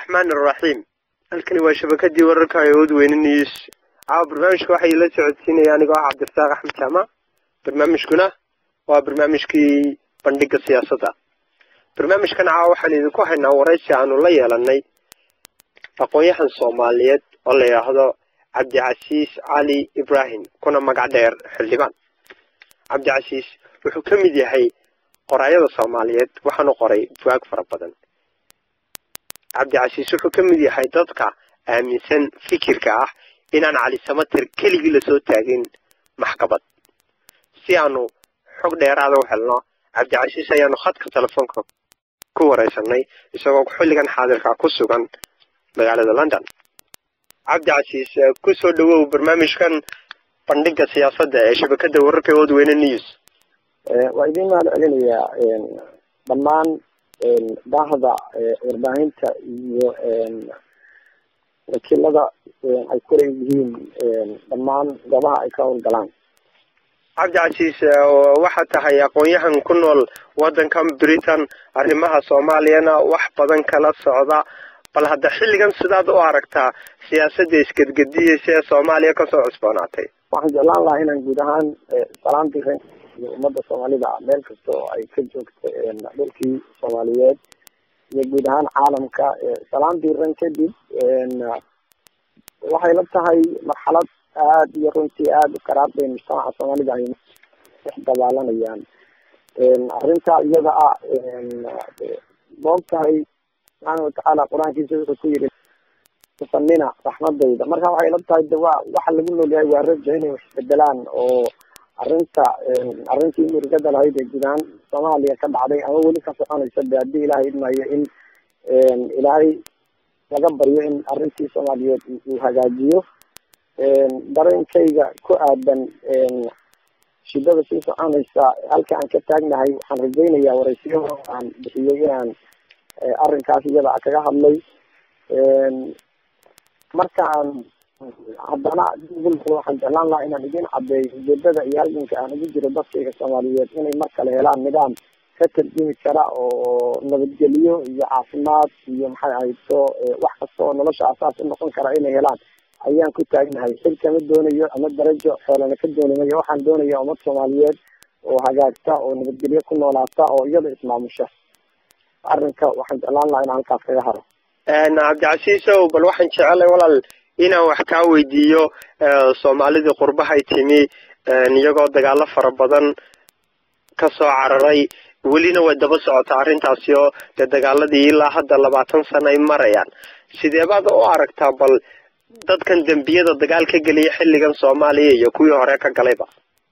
raxmaan araxiim halkani waa shabakadii wararka awood weyne news caawa barnaamijka waxay la socodsiinaya anigoo ah cabdirasaaq axmed jaama barnaamijkuna waa barnaamijkii bandhiga siyaasadda barnaamijkan caawa waxaan idinku haynaa waraysi aanu la yeelanay aqoon-yahan soomaaliyeed oo la yidhaahdo cabdicasiis cali ibrahim kuna magac dheer xildhibaan cabdicasiis wuxuu ka mid yahay qoraayada soomaaliyeed waxaanu qoray buwaag fara badan cabdicasiis wuxuu ka mid yahay dadka aaminsan fikirka ah inaan cali samater keligii lasoo taagin maxkamad si aanu xog dheeraada u helno cabdicasiis ayaanu khadka telefoonka ku wareysanay isagoo xilligan xaadirka ku sugan magaalada london cabdicasiis kusoo dhawow barnaamijkan bandhiga siyaasadda ee shabakada wararka ood weyne news waa idiin mahad celinayaa dhammaan baahda warbaahinta iyo wakiilada ay ku leeyihiin dhammaan goobaha ay ka howlgalaan cabdicasiis waxaad tahay aqoon-yahan ku nool waddankan britain arrimaha soomaaliyana wax badan kala socda bal hadda xilligan sidaad u aragtaa siyaasadda isgedgediyeysa ee soomaaliya kasoo cusboonaatay waxaan jeclaan lahaa inaan guud ahaan salaan diran iyo ummadda soomaalida meel kasta oo ay ka joogto dhulkii soomaaliyeed iyo guud ahaan caalamka salaan diran kadib waxay la tahay marxalad aada iyo runtii aada u karaab bay mujtamaca soomaalida ay dhex dabaalanayaan arrinta iyada ah moog tahay subxaana watacaala qur-aankiisa wuxuu ku yiri sanina raxmadayda marka waxay la tahay de waa waxa lagu noolyahay waa raja inay wax isbedelaan oo arrinta arrintii murugada lahayd ee guud ahaan soomaaliya ka dhacday ama weli ka soconaysa de haddii ilaahay idmayo in ilaahay laga baryo in arrintii soomaaliyeed uu hagaajiyo dareenkayga ku aadan shidada sii soconaysa halka aan ka taagnahay waxaan rajaynayaa waraysiyo aan bixiyey inaan arrinkaas iyada kaga hadlay marka aan haddana waxaan jeclaan lahaa inaan idin cadeeyo ujeedada iyo halganka aan ugu jiro dadkayga soomaaliyeed inay mar kale helaan nidaam ka tarjumi kara oo nabadgelyo iyo caafimaad iyo maxay ahayd so wax kasta oo nolosha asaas u noqon kara inay helaan ayaan ku taagnahay xil kama doonayo ama darajo xoolana ka doonimayo waxaan doonaya ummad soomaaliyeed oo hagaagta oo nabadgelyo ku noolaata oo iyada ismaamusha arrinka waxaan jeclaan lahaa inaan halkaas kaga haro cabdicasiisow bal waxaan jecelay walaal inaan wax kaa weydiiyo soomaalidii qurbahay timi iyagoo dagaalo fara badan kasoo cararay welina way daba socotaa arrintaasi oo dee dagaaladii ilaa hadda labaatan sano ay marayaan sideebaad u aragtaa bal dadkan dembiyada dagaal ka geliya xilligan soomaaliya iyo kuwii hore ka galayba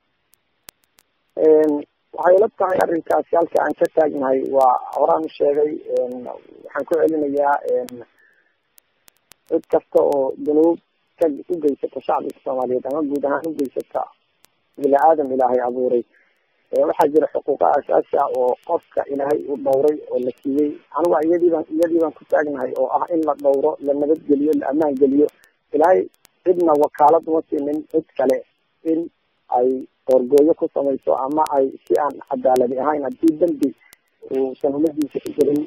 waxay la tahay arrinkaasi halka aan ka taagnahay waa horaan u sheegay waxaan ku celinayaa cid kasta oo dunuub ka u geysata shacbiga soomaaliyeed ama guud ahaan u geysata bini aadam ilaahay abuuray waxaa jira xuquuqa asaasi ah oo qofka ilaahay uu dhowray oo la siiyey aniga iyadiibaan iyadii baan ku taagnahay oo ah in la dhowro la nabadgeliyo la ammaan geliyo ilaahay cidna wakaalad uma siinin cid kale in ay qoorgooyo ku samayso ama ay si aan cadaaladi ahayn haddii dembi uusan umadiisa ku jirin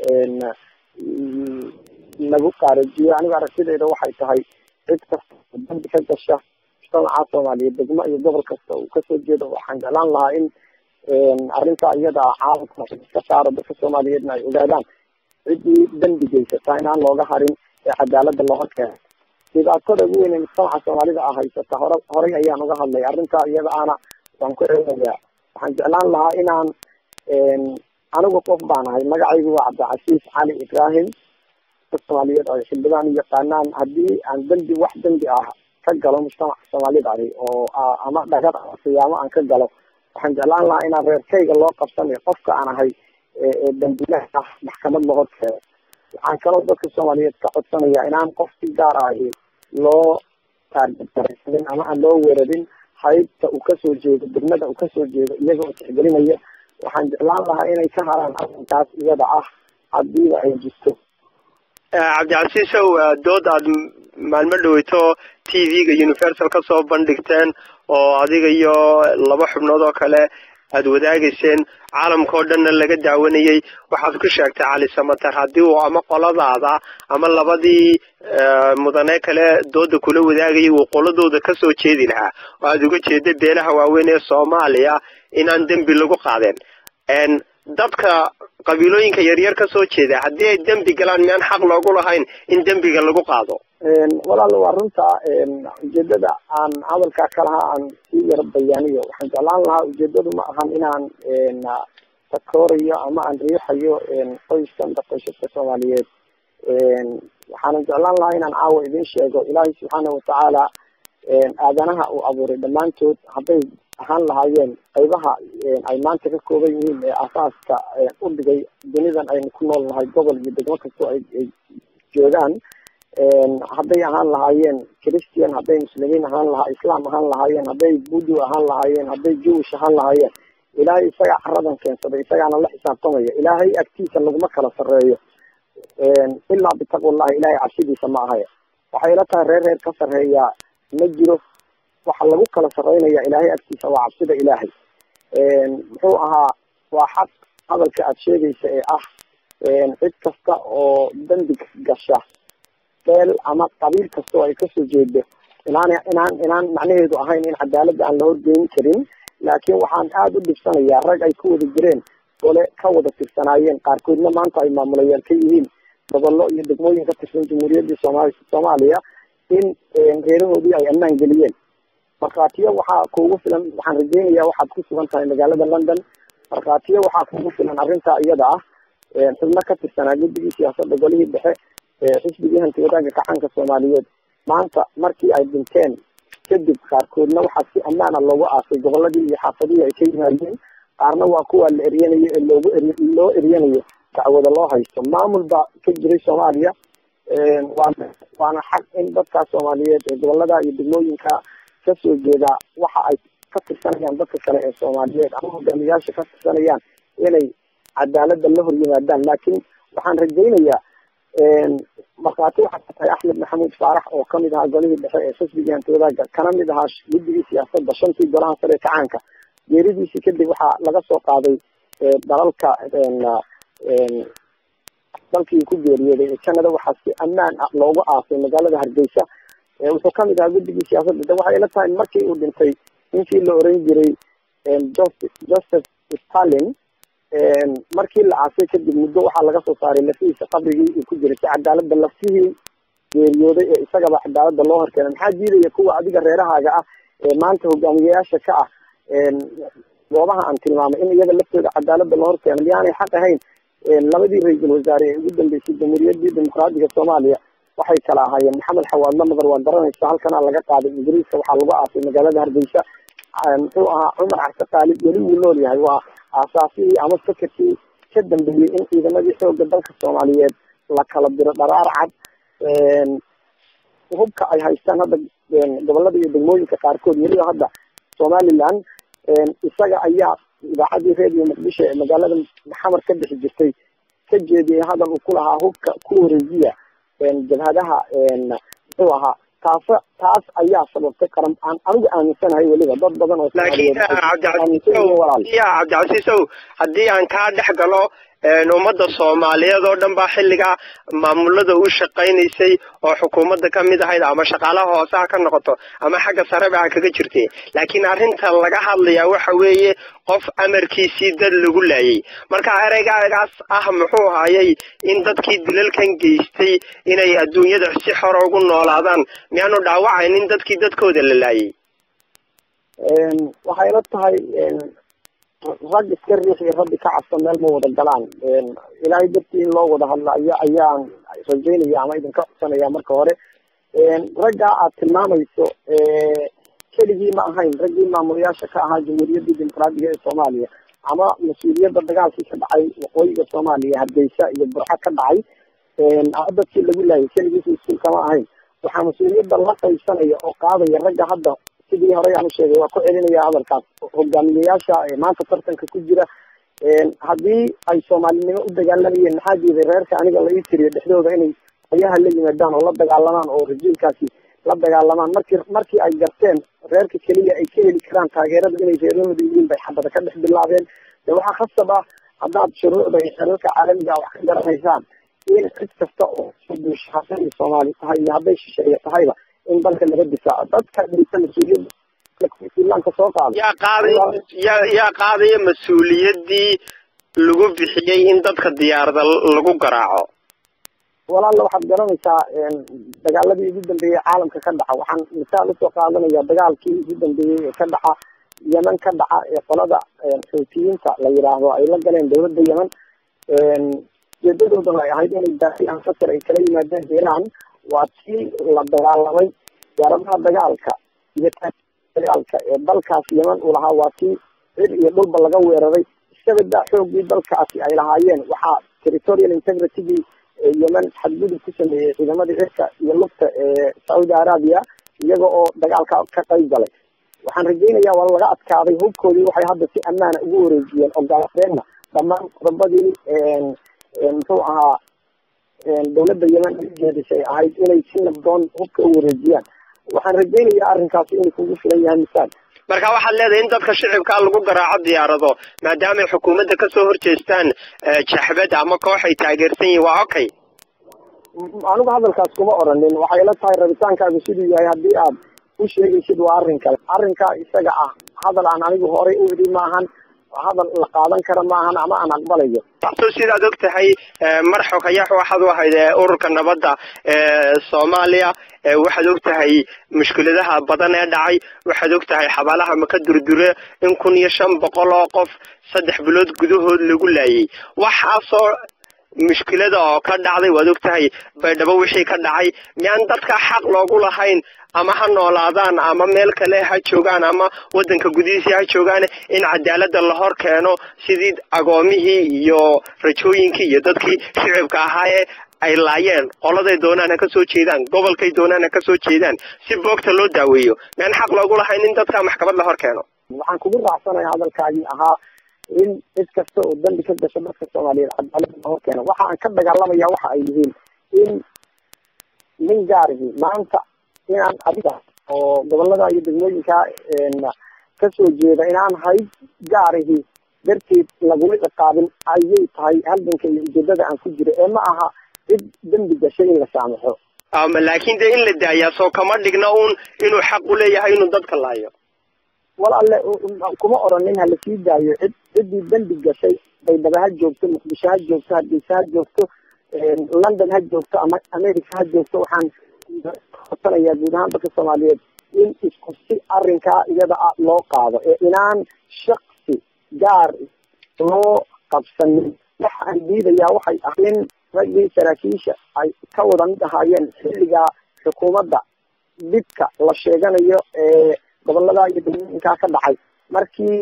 lagu qaarajiyo aniga aragtideyda waxay tahay cid kasta oo dambi ka gasha mujtamaca soomaaliyeed degmo iyo gobol kasta uu kasoo jeedo waxaan jeclaan lahaa in arrinta iyada ah caalamka ka saaro dadka soomaaliyeedna ay ogaadaan ciddii dembi geysata inaan looga harin ee cadaalada looga keeno dhibaatada ugu weyn ee mujtamaca soomaalida ah haysata hore horay ayaan uga hadlay arrinta iyada ana waan ku celinayaa waxaan jeclaan lahaa inaan anigu qof baan ahay magacaygu waa cabdicasiis cali ibrahim dad soomaaliyeed oo xildhibaan u yaqaanaan haddii aan dembi wax dembi ah ka galo mujtamaca soomaalida ahi oo ama dhagar ama siyaamo aan ka galo waxaan jeclaan lahaa inaan reerkayga loo qabsanayo qofka aan ahay dambilaha ah maxkamad loo horkeeno waxaan kaloo dadka soomaaliyeed ka codsanaya inaan qof si gaar ahi loo taargetgaraysanin ama aan loo weerarin haybta uu kasoo jeedo degmada uu kasoo jeedo iyaga oo tixgelinaya waxaan jeclaan lahaa inay ka haraan arrinkaas iyada ah hadiiba ay jirto cabdicasiisow dood aad maalmo dhaweyto t v-ga universal kasoo bandhigteen oo adiga iyo laba xubnood oo kale aada wadaagayseen caalamka oo dhanna laga daawanayey waxaad ku sheegtay cali samater haddii uu ama qoladaada ama labadii mudane kale dooda kula wadaagayay uu qoladooda kasoo jeedi lahaa oo aada uga jeeda beelaha waaweyn ee soomaaliya inaan dembi lagu qaadeen dadka qabiilooyinka yaryar ka soo jeeda haddii ay dembi galaan miyaan xaq loogu lahayn in dembiga lagu qaado walaal waa runta ujeedada aan hadalkaa kalaha aan sii yaro bayaaniyo waxaan jeclaan lahaa ujeedadu ma ahan inaan takoorayo ama aan riixayo qoyskan qoysaska soomaaliyeed waxaanan jeclaan lahaa inaan caawa idin sheego ilaahay subxaana watacaala aadanaha uu abuuray dhammaantood hadday ahaan lahaayeen qaybaha ay maanta ka kooban yihiin ee asaaska u dhigay dunidan aynu ku nool nahay gobol iyo degmo kastoo ay ay joogaan hadday ahaan lahaayeen christian hadday muslimiin ahaan lahaa islam ahaan lahaayeen hadday budu ahaan lahaayeen hadday jewish ahaan lahaayeen ilaahay isagaa caradan keensaday isagaana la xisaabtamaya ilaahay agtiisa laguma kala sarreeyo ilaa bitaqwallahi ilaahay cabsidiisa ma ahay waxay la tahay reer reer ka sarreeyaa ma jiro waxa lagu kala sarreynaya ilaahay agtiisa waa cabsida ilaahay muxuu ahaa waa xaq hadalka aada sheegaysa ee ah cid kasta oo dambi gasha beel ama qabiil kasta oo ay kasoo jeedo inaan inaan inaan macnaheedu ahayn in cadaaladda aan la horgeyn karin laakiin waxaan aada u dhibsanayaa rag ay ku wada jireen gole ka wada tirsanaayeen qaarkoodna maanta ay maamulayaal ka yihiin gobollo iyo degmooyin ka tirsan jamhuuriyaddii sooma soomaaliya in reerahoodii ay ammaan geliyeen markhaatiyo waxaa kuugu filan waxaan rajeynayaa waxaad ku sugan tahay magaalada london markhaatiyo waxaa kuugu filan arrintaa iyada ah xubno ka tirsanaa guddigii siyaasadda golihii dhexe xisbigii hanti wadaagga kacanka soomaaliyeed maanta markii ay dhinteen kadib qaarkoodna waxaa si ammaana loogu aasay goboladii iyo xaafadihii ay ka yimaadeen qaarna waa kuwa la eryanayo ee loogu eri loo eryanayo dacwada loo haysto maamul baa ka jiray soomaaliya waana waana xaq in dadkaas soomaaliyeed ee gobolada iyo degmooyinka kasoo jeeda waxa ay ka tirsanayaan dadka kale ee soomaaliyeed ama hogaamiyaasha ka tirsanayaan inay cadaaladda la hor yimaadaan laakiin waxaan rajaynayaa markhaati waxaa ka tahay axmed maxamuud faarax oo kamid ahaa golihii dhexe ee xisbigii hanti wadaagga kana mid ahaa guddigii siyaasadda shantii golaha sare ee kacaanka geeridiisii kadib waxaa laga soo qaaday dalalka dalkii ku geeriyooday ee canada waxaa si ammaan ah loogu aasay magaalada hargeysa wuxuu kamid ahaa guddigii siyaasadda de waxay ila tahay markii uu dhintay ninkii la oran jiray joseph stalin markii la aasay kadib muddo waxaa laga soo saaray lafihiisa qabrigii uu ku jiray si cadaaladda lafihii geeriyooday ee isagaba cadaaladda loo horkeenay maxaa diidaya kuwa adiga reerahaaga ah ee maanta hogaamiyayaasha ka ah goobaha aan tilmaamay in iyaga laftooda cadaaladda loo horkeeno miyaanay xaq ahayn labadii ra-iisul wasaare ee ugu dambeysay jamhuuriyaddii dimuqraadiga soomaaliya waxay kala ahaayeen maxamed xawaadla madar waa garanaysa halkana laga qaaday ingiriiska waxaa lagu aasay magaalada hargeysa muxuu ahaa cumar carte qaalib weli wuu nool yahay waa aasaasihii ama sakarkii ka dambeeyey in ciidamadii xooga dalka soomaaliyeed la kala diro dharaar cad hubka ay haystaan hadda gobolada iyo degmooyinka qaarkood weliba hadda somaliland isaga ayaa idaacadii redio muqdisho ee magaalada maxamar ka bixi jirtay ka jeediyay hadal uu ku lahaa hubka ku wareejiya jabhadaha muxuu ahaa taas taas ayaa sababtay qaran aan anigu aaminsanahay weliba dad badan oo laakiin ya cabdicasiisow haddii aan kaa dhex galo ummadda soomaaliyeed oo dhan baa xilligaa maamulada u shaqaynaysay oo xukuumadda ka mid ahayd ama shaqaalaha hoose ha ka noqoto ama xagga sareba ha kaga jirtay laakiin arrinta laga hadlayaa waxa weeye qof amarkiisii dad lagu laayay marka ereygaagaas ah muxuu hayay in dadkii dilalkan geystay inay adduunyada si xor ugu noolaadaan miyaanu dhaawacayn in dadkii dadkooda la laayay waxay la tahay rag iska riix iyo rabbi ka cabsa meel ma wada galaan ilaahay dartii in loo wada hadlaayo ayaan rajaynaya ama idinka codsanaya marka hore raggaa aad tilmaamayso keligii ma ahayn raggii maamulayaasha ka ahaa jamhuuriyaddii dimuqraadiga ee soomaaliya ama mas-uuliyadda dagaalkii ka dhacay waqooyiga soomaaliya hargeysa iyo burco ka dhacay ama dadkii lagu laayay keligiisa iskuulka ma ahayn waxaa mas-uuliyadda la qaybsanaya oo qaadaya ragga hadda sidii horey aan usheegay waa ku celinaya hadalkaas hogaamiyayaasha maanta tartanka ku jira haddii ay soomaalinimo u dagaalamayeen maxaa diiday reerka aniga la ii tiriyo dhexdooda inay ayaha la yimaadaan oo la dagaalamaan oo rajiilkaasi la dagaalamaan markii markii ay garteen reerka keliya ay ka heli karaan taageerada inay reerahooda yihiin bay xabada ka dhex bilaabeen de waxaa khasab ah haddaad shuruucda iyo xeerarka caalamiga wax ka garanaysaan in cid kasta oo buusha hadday soomaali tahay iyo hadday shisheeye tahayba in dalka laga difaaco dadka dhisa mas-uuliyadda islaamka soo qaada yaa qaaday yaa yaa qaadaya mas-uuliyaddii lagu bixiyey in dadka diyaarada lagu garaaco walaalla waxaad garanaysaa dagaaladii ugu dambeeyey caalamka ka dhaca waxaan misaal usoo qaadanaya dagaalkii ugu dambeeyey ee ka dhaca yemen ka dhaca ee qolada xuutiyiinta la yidhaahdo ay la galeen dawladda yemen ujeedadoodana ay ahayd inay daafiyaan fatar ay kala yimaadeen iiraan waa tii la dagaalamay diyaaradaha dagaalka iyo dagaalka ee dalkaas yemen uu lahaa waa tii cir iyo dhulba laga weeraray isabadaa xoogii dalkaasi ay lahaayeen waxaa territorial integritygii yemen xadgudub ku sameeyey ciidamadii cirka iyo lugta ee sacuudi arabia iyaga oo dagaalka ka qayb galay waxaan rajaynayaa waa laga adkaaday hubkoodii waxay hadda si ammaana ugu wareejiyeen ogolaadeenna dhammaan qodobadii muxuu ahaa dawladda yemen ujeedisay ahayd inay si nabdoon hubka u wareejiyaan waxaan rajaynayaa arrinkaasi inuu kugu filan yahay misaal marka waxaad leedahay in dadka shicibkaa lagu garaaco diyaarado maadaamay xukuumadda kasoo horjeestaan jaxbad ama koox ay taageersan yihin waa okay anigu hadalkaas kuma oranin waxay la tahay rabitaankaagu siduu yahay haddii aad u sheegaysid waa arrin kale arrinkaa isaga ah hadal aan anigu horay u idhi maahan hadal la qaadan kara maahan ama aan aqbalayo so sidaad og tahay mar xogayax waxaad u ahayd ururka nabadda ee soomaaliya waxaad og tahay mushkiladaha badan ee dhacay waxaad og tahay xabaalaha maka durdure in kun iyo shan boqol oo qof saddex bilood gudahood lagu laayay waxaasoo mushkilada oo ka dhacday waad og tahay baydhabo wixii ka dhacay miyaan dadka xaq loogu lahayn ama ha noolaadaan ama meel kale ha joogaan ama waddanka gudihiisii ha joogaan in cadaaladda la hor keeno sidii agoomihii iyo rajooyinkii iyo dadkii shicibka ahaa ee ay laayeen qoladay doonaan ha ka soo jeedaan gobolkay doonaan ha ka soo jeedaan si boogta loo daaweeyo miyaan xaq loogu lahayn in dadka maxkamad la hor keeno waxaan kugu raacsanaya hadalkaagii ahaa in cid kasta oo dambi ka gasho dadka soomaaliyeed cadaalada la hor keeno waxa aan ka dagaalamaya waxa ay yihiin in nin gaarihi maanta inaan adiga oo gobolada iyo degmooyinka kasoo jeeda inaan hayd gaarihi darteed lagula ciqaabin ayay tahay halganka iyo ujeedada aan ku jiro ee ma aha cid dembi gashay in la saamaxo laakin dee in la daayaa soo kama dhigna un inuu xaq u leeyahay inuu dadka laayo walaale kuma oranin ha lasii daayo cid ciddii dembi gashay baydhabo ha joogto muqdisho ha joogto hargeysa ha joogto london ha joogto ama america ha joogto waxaan codsanayaa guud ahaan dadka soomaaliyeed in isku si arrinkaa iyada a loo qaado ee inaan shaksi gaar loo qabsanin waxa aan diidayaa waxay ah in raggii saraakiisha ay ka wada mid ahaayeen xilligaa xukuumadda dhibka la sheeganayo ee gobolada iyo degmooyinkaa ka dhacay markii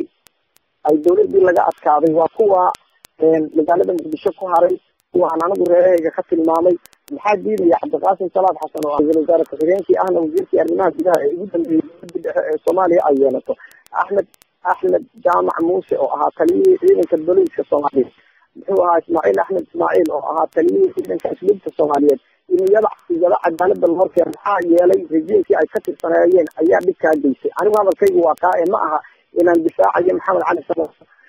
ay dawladdii laga adkaaday waa kuwa magaalada muqdisho ku haray kuwaan anigu reerahayga ka tilmaamay maxaa diidaya cabdiqaasim salaad xasan oo ra-iisul wasaare ku-xigeenkii ahna wasiirkii arrimaha gudaha ee ugu dambeeyey dowladii dhexe ee soomaaliya ay yeelato axmed axmed jaamac muuse oo ahaa taliyihii ciidanka boliiska soomaaliyeed muxuu ahaa ismaaciil axmed ismaaciil oo ahaa taliyihii ciidanka asluubta soomaaliyeed in iyada iyada cadaalada lahorkeeno maxaa yeelay rejiimkii ay ka tirsaneeyeen ayaa dhibkaa geysay anigu hadalkaygu waa kaa ee ma aha inaan difaacayo maxamed cali sala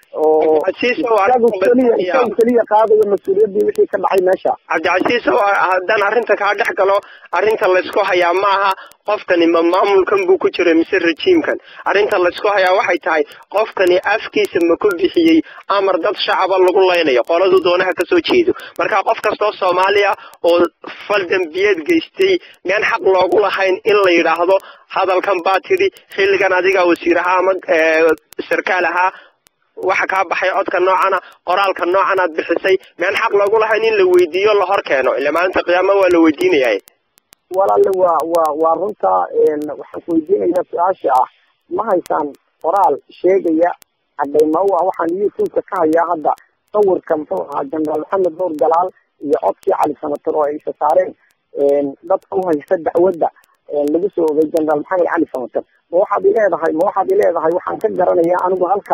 oo isagu keliya isagu keliya qaadayo mas-uuliyaddii wixii ka dhacay meesha cabdicasiis haddaan arrinta kaa dhex galo arrinta laysku hayaa ma aha qofkani ma maamulkan buu ku jiray mise rejiimkan arrinta laysku hayaa waxay tahay qofkani afkiisa ma ku bixiyey amar dad shacaba lagu laynayo qoladu doonaha kasoo jeedo marka qof kastoo soomaaliya oo fal dembiyeed geystay miyaan xaq loogu lahayn in la yidhaahdo hadalkan baa tidhi xilligan adiga wasiir ahaa ama sarkaal ahaa waxa kaa baxay codka noocana qoraalka noocan aad bixisay miyaan xaq loogu lahayn in la weydiiyo la hor keeno ila maalinta qiyaama waa la weydiinaya walaale waa waa waa runta waxaan ku weydiinayaa su-aasha ah ma haysaan qoraal sheegaya cadeyma u ah waxaan youtube-ka ka hayaa hadda sawirka muxuu ahaa jenaraal maxamed nuur galaal iyo codkii cali samator oo ay isa saareen dadka u haysta dacwadda lagu soo ogay jenaraal maxamed cali samator ma waxaad ileedahay ma waxaad ileedahay waxaan ka garanayaa anigu halka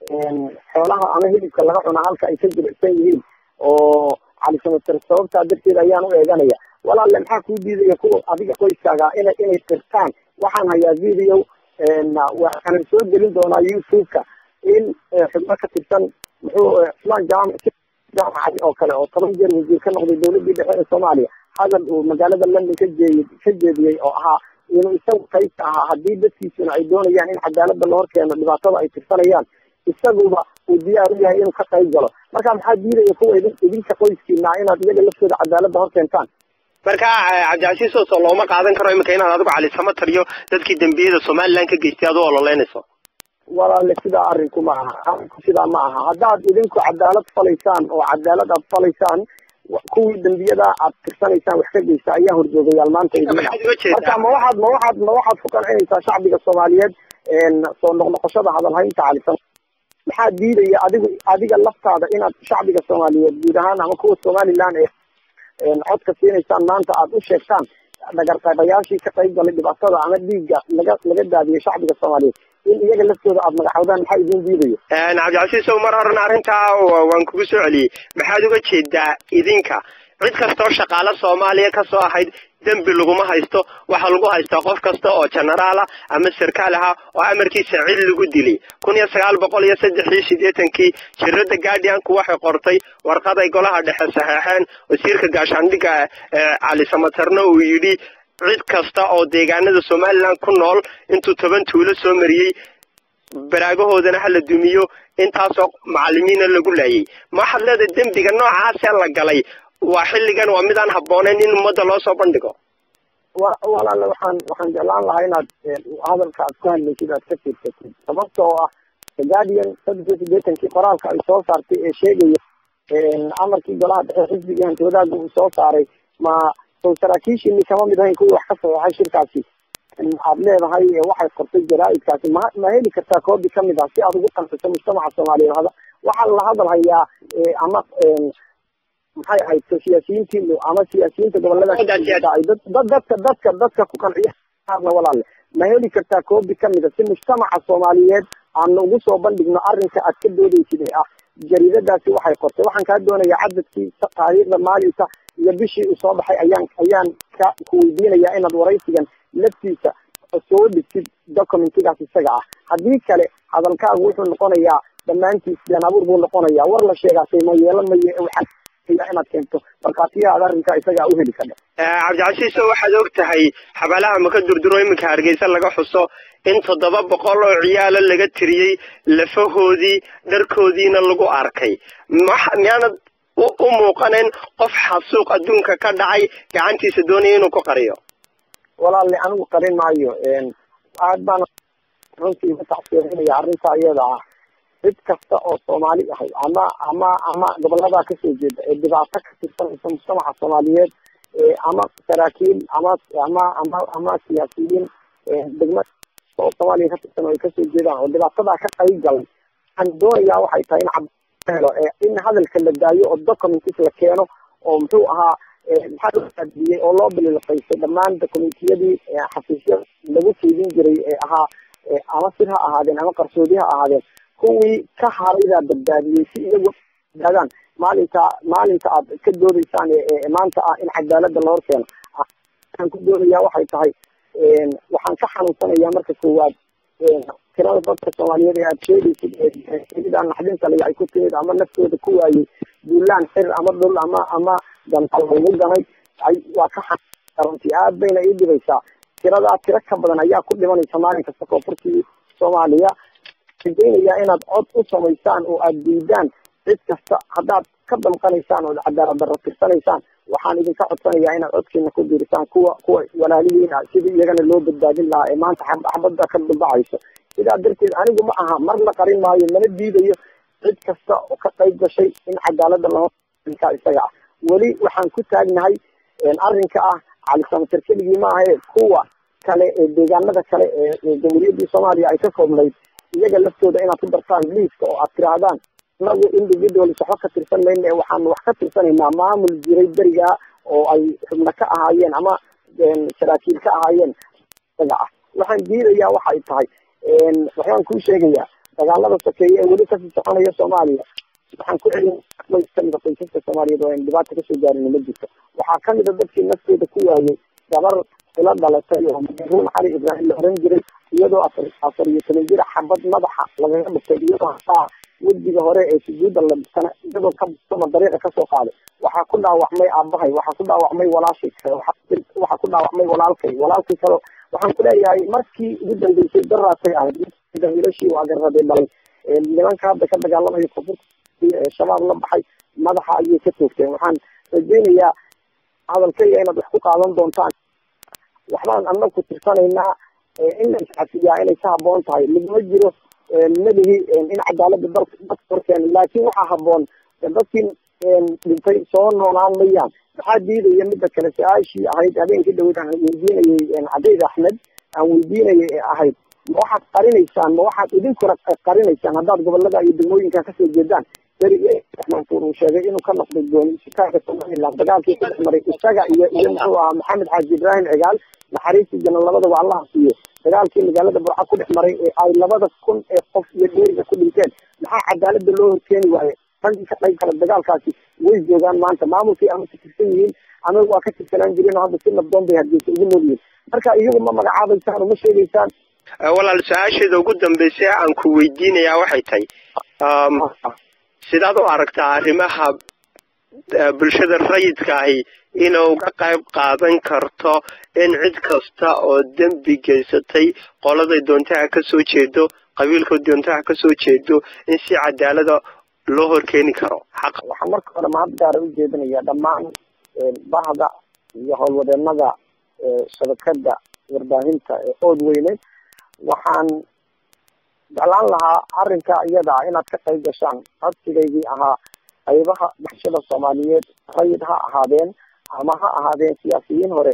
xoolaha ama hilibka laga cunaa halka ay ka jilicsan yihiin oo cali samator sababtaa darteed ayaan u eeganaya walaalle maxaa kuu diidaya kuwa adiga qoyskaaga inay inay qirtaan waxaan hayaa video waxaanan soo gelin doonaa youtube-ka in xubno ka tirsan muxuu cusmaan jaamac jaamacadi oo kale oo toban jeer wasiir ka noqday dawladii dhexe ee soomaaliya hadal uu magaalada london ka jeey ka jeediyey oo ahaa inuu isagu qaybka ahaa haddii dadkiisuna ay doonayaan in cadaalada la hor keeno dhibaatada ay tirsanayaan isaguba uu diyaar u yahay inuu ka qayb galo marka maxaa diidaya kuwa idin idinka qoyskiina inaad iyaga laftooda cadaalada hor keentaan marka cabdicasiis oo looma qaadan karo iminka inaad adigu cali samatar iyo dadkii dembiyada somaliland ka geystay adu ololeynayso walaale sidaa arrinku ma aha arrinku sidaa ma aha haddaad idinku cadaalad falaysaan oo cadaalad aad falaysaan kuwii dembiyada aad tirsanaysaan wax ka geysta ayaa horjoogayaal maanta idin marka ma waxaad ma waxaad ma waxaad ku qancinaysaa shacbiga soomaaliyeed soo noqnoqoshada hadalhaynta calisan maxaa diidaya adigu adiga laftaada inaad shacbiga soomaaliyeed guud ahaan ama kuwa somaliland ee codka siinaysaan maanta aad u sheegtaan dhagarqaybayaashii ka qayb galay dhibaatada ama dhiigga laga laga daadiyay shacbiga soomaaliyeed in iyaga laftooda aada magaxoodaan maxaa idin diidayo cabdicasiis ow mar horena arrintaa waan kugu soo celiyey maxaad uga jeedaa idinka cid kastoo shaqaale soomaaliya kasoo ahayd dembi laguma haysto waxaa lagu haystaa qof kasta oo genaraala ama sarkaal ahaa oo amarkiisa cid lagu dilay kun iyo sagaal boqol iyo saddex iyo siddeetankii jirada guardianku waxay qortay warqaday golaha dhexe saxeexeen wasiirka gaashaandhigga cali samatarna uu yidhi cid kasta oo deegaanada somaliland ku nool intuu toban tuulo soo mariyey baraagahoodana hala dumiyo intaasoo macalimiina lagu laayay ma waxaad leedahay dembiga noocaasee la galay waa xilligan waa midaan habbooneyn in ummadda loo soo bandhigo wa walaale waxaan waxaan jeclaan lahaa inaad hadalka aad ku hadlaysid aad ka fiirsatid sababta oo ah the guardian saddex iyo siddeetankii qoraalka ay soo saartay ee sheegaya amarkii golaha dhexe xisbiga hanti wadaagga uu soo saaray ma sow saraakiishiini kama mid ahayn kuwii wax ka saxeexay shirkaasi aad leedahay waxay qortay jaraa-idkaasi ma ma heli kartaa koobi kamid ah si aad ugu qanciso mujtamaca soomaaliyeed hada waxaa la hadal hayaa ama maxay ahayd siyaasiyiintiinu ama siyaasiyiinta gobolada ay dad dadka dadka dadka ku qanciya qaarna walaale ma heli kartaa koobi kamid a si mujtamaca soomaaliyeed aana ugu soo bandhigno arrinka aad ka doodaysid ee ah jariidadaasi waxay qortay waxaan kaa doonayaa cadadkii taariikhda maalinka iyo bishii uu soo baxay ayaan ayaan ka ku weydiinayaa inaad waraysigan laftiisa soo dhigtid documentigaas isaga ah haddii kale hadalkaagu wuxuu noqonayaa dhammaantiis been abuur buu noqonayaa war la sheegaasay ma yeelan maye waxaa inaad keento markhaatiyahaad arrinkaa isagaa u heli kadha cabdicasiis oo waxaad og tahay xabaalaha maka durduro iminka hargeysa laga xuso in toddoba boqol oo ciyaalo laga tiriyey lafahoodii dharkoodiina lagu arkay miyaanad u muuqanayn qof xasuuq adduunka ka dhacay gacantiisa doonaya inuu ku qariyo walaalle anigu qarin maayo aad baan runtii uga tacsiirinaya arrintaa iyada ah cid kasta oo soomaali ahay ama ama ama gobolladaa kasoo jeeda ee dhibaato ka tirsanaysa mujtamaca soomaaliyeed ama saraakiil ama ama ama ama siyaasiyiin degma oo soomaaliya ka tirsan oo ay kasoo jeedaan oo dhibaatadaa ka qayb galay waxaan doonayaa waxay tahay in cabhelo in hadalka la daayo oo documentis la keeno oo muxuu ahaa maxaa loo aadiyey oo loo bililafaysay dhammaan documentiyadii xafiisyada lagu fiidin jiray ee ahaa ama sir ha ahaadeen ama qarsoodi ha ahaadeen kuwii ka haraydaa badbaadiyey si iyagu badbaadaan maalinta maalinta aad ka doodaysaan ee maanta ah in cadaalada la hor keeno waxaan ku doonayaa waxay tahay waxaan ka xanuunsanayaa marka koowaad tirada dadka soomaaliyeed ee aad sheegaysid eeidaan naxdinta leh ay ku timid ama naftooda ku waayey duulaan xir ama dhul ama ama dantal lagu ganay ay waa ka xanuunsanti aad bayna ii dhibaysaa tiradaa tiro ka badan ayaa ku dhimanaysa maalin kasta koonfurtii soomaaliya rajaynayaa inaad cod u samaysaan oo aad diidaan cid kasta haddaad ka damqanaysaan oo cadaalad darro tirsanaysaan waxaan idinka codsanayaa inaad codkiina ku diirisaan kuwa kuwa walaalihiina sidii iyagana loo badbaadin lahaa ee maanta xabadda ka dambacayso sidaa darteed anigu ma aha mar la qarin maayo mana diidayo cid kasta oo ka qayb gashay in cadaalada lahoka isaga ah weli waxaan ku taagnahay arrinka ah calisamatir keligii ma ahe kuwa kale ee deegaanada kale ee jamhuuriyaddii soomaaliya ay ka koobnayd iyaga laftooda inaad ku dartaan liiska oo aad tirahdaan inagu individualis waxba ka tirsan mayna ee waxaanu wax ka tirsanaynaa maamul jiray berigaa oo ay xubno ka ahaayeen ama saraakiil ka ahaayeen isaga ah waxaan diidayaa waxay tahay waxbaan kuu sheegayaa dagaalada sokeeye ee weli kasii soconaya soomaaliya waxaan ku celin kamida qoysaska soomaaliyeed oo aynu dhibaata kasoo gaarin ma jirto waxaa kamida dadkii naftooda ku waayay gabar ila dhalatay oo ruun cali ibraahim la oran jiray iyadoo afar afar iyo toban jira xabad madaxa lagaga dhuftay iyadoo hataa wejiga hore ee sujuudda la dhistana iyadoo kasoma dariiqa kasoo qaaday waxaa ku dhaawacmay aabahay waxaa ku dhaawacmay walaashay kale waxaa ku dhaawacmay walaalkay walaalkay kale waxaan kuleeyahay markii ugu dambeysay daraasay ahayd wiilashii waa garraday dhalay nimanka hadda ka dagaalamaya koonfurta shabaab la baxay madaxa ayay ka toogteen waxaan rajeynayaa hadalkayga inaad wax ku qaadan doontaan waxbaan anag ku tirsanaynaa in la iscafiyaa inay ka haboon tahay laguma jiro madahi in cadaalada dalka dadka horkeena laakin waxaa haboon dadkii dhintay soo noolaan mayaan maxaa diidaya mida kale su-aashii ahayd habeenkii dhaweyd aan weydiinayay cadeyd axmed aan weydiinayay ee ahayd ma waxaad qarinaysaan ma waxaad idinkuna qarinaysaan haddaad gobolada iyo degmooyinka kasoo jeedaan beri mansuur uu sheegay inuu ka noqday gooniisitaanka somaliland dagaalkii ku dhex maray isaga iyo iyo muxuu ahaa maxamed xaaji ibraahim cigaal naxariistii janan labadaba allaha siiyo dagaalkii magaalada burca ku dhex maray ee ay labada kun ee qof iyo dheeriga ku dhinteen maxaa cadaalada loo horkeeni waaye raggii ka qayb kale dagaalkaasi way joogaan maanta maamulkii ama ka tirsan yihiin ama waa ka tirsanaan jireen oo hadda si nabdoon bay hargeysa ugu nool yihiin marka iyagu ma magacaabaysaan oo ma sheegaysaan walaal su-aasheeda ugu dambeysay aan ku weydiinayaa waxay tahay sidaad u aragtaa arrimaha bulshada rayidka ahi inuu ka qayb qaadan karto in cid kasta oo dembi geysatay qoladay doontaha kasoo jeedo qabiilka doontaha kasoo jeedo in si cadaalada loo horkeeni karo xaq waxaan marka hore mahad gaara u jeedinaya dhammaan bahda iyo howlwadeenada shabakada warbaahinta ee ood weyne waxaan jeclaan lahaa arrinka iyada ah inaad ka qayb gashaan codsigaygii ahaa qaybaha bulshada soomaaliyeed rayid ha ahaadeen ama ha ahaadeen siyaasiyiin hore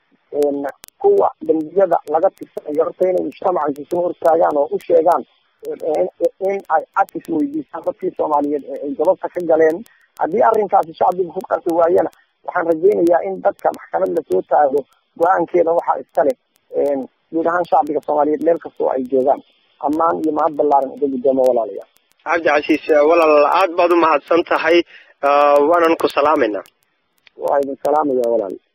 kuwa dambiyada laga tirsanayo horta inay mujtamaca isu hortaagaan oo u sheegaan in ay cadis weydiisaan dadkii soomaaliyeed ee ay gababka ka galeen haddii arrinkaasi shacbiga ku qasi waayana waxaan rajeynayaa in dadka maxkamad lasoo taago go-aankeeda waxaa iska leh guud ahaan shacbiga soomaaliyeed meel kastoo ay joogaan ammaan iyo mahad ballaaran uga guddoomo walaalayaal cabdi casiis walaal aad baad u mahadsan tahay waanan ku salaamayna waa idin salaamaya walaal